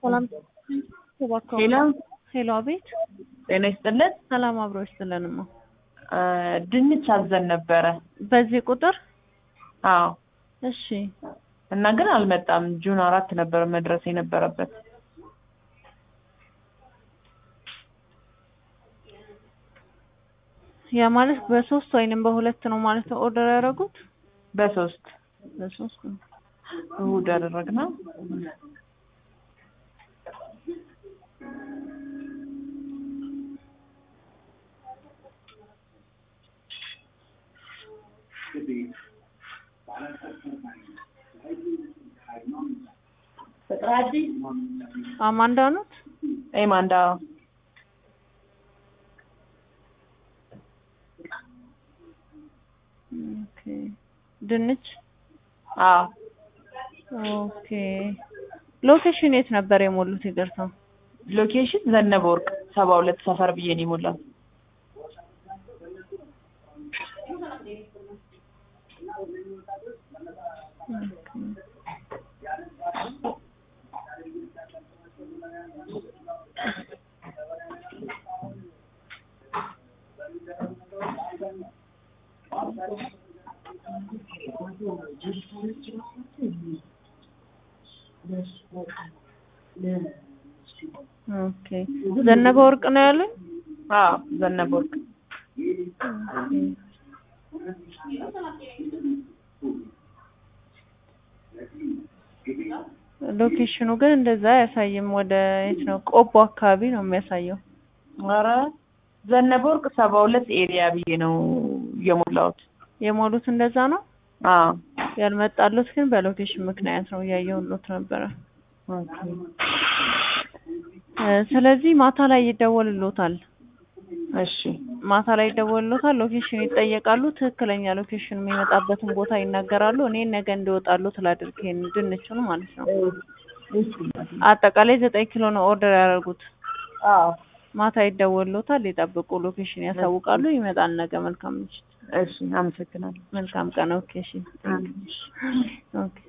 ሰላም ሄሎ ሄሎ፣ አቤት። ጤና ይስጥልን። ሰላም አብሮ ይስጥልንማ። አ፣ ድንች አዘን ነበረ። በዚህ ቁጥር አዎ እሺ፣ እና ግን አልመጣም። ጁን አራት ነበረ መድረስ የነበረበት። ያ ማለት በሶስት ወይንም በሁለት ነው ማለት ነው ኦርደር ያደረጉት? በሶስት በሶስት ነው። እሑድ ያደረግነው። አማንዳ ኖት? ኤማንዳ ኦኬ። ድንች አዎ ኦኬ። ሎኬሽን የት ነበር የሞሉት? ይቅርታ። ሎኬሽን ዘነበ ወርቅ ሰባ ሁለት ሰፈር ብዬ ነው የሞላው። ኦኬ። ዘነበ ወርቅ ነው ያሉኝ? አዎ ዘነበ ወርቅ ሎኬሽኑ ግን እንደዛ አያሳይም። ወደ የት ነው? ቆቦ አካባቢ ነው የሚያሳየው። ኧረ ዘነበ ወርቅ ሰባ ሁለት ኤሪያ ብዬ ነው የሞላሁት። የሞሉት እንደዛ ነው። አዎ ያልመጣሉት ግን በሎኬሽን ምክንያት ነው። እያየሁሎት ነበረ። ኦኬ እ ስለዚህ ማታ ላይ ይደወልሎታል። እሺ ማታ ላይ ይደወልሎታል። ሎኬሽን ይጠየቃሉ። ትክክለኛ ሎኬሽን የሚመጣበትን ቦታ ይናገራሉ። እኔ ነገ እንዲወጣሉ ትላድርግ ይሄን ድንቹን ማለት ነው። አጠቃላይ ዘጠኝ ኪሎ ነው ኦርደር ያደረጉት። አዎ ማታ ይደወልሎታል። ይጠብቁ። ሎኬሽን ያሳውቃሉ። ይመጣል ነገ። መልካም ምሽት። እሺ አመሰግናለሁ። መልካም ቀን። ኦኬ እሺ። ኦኬ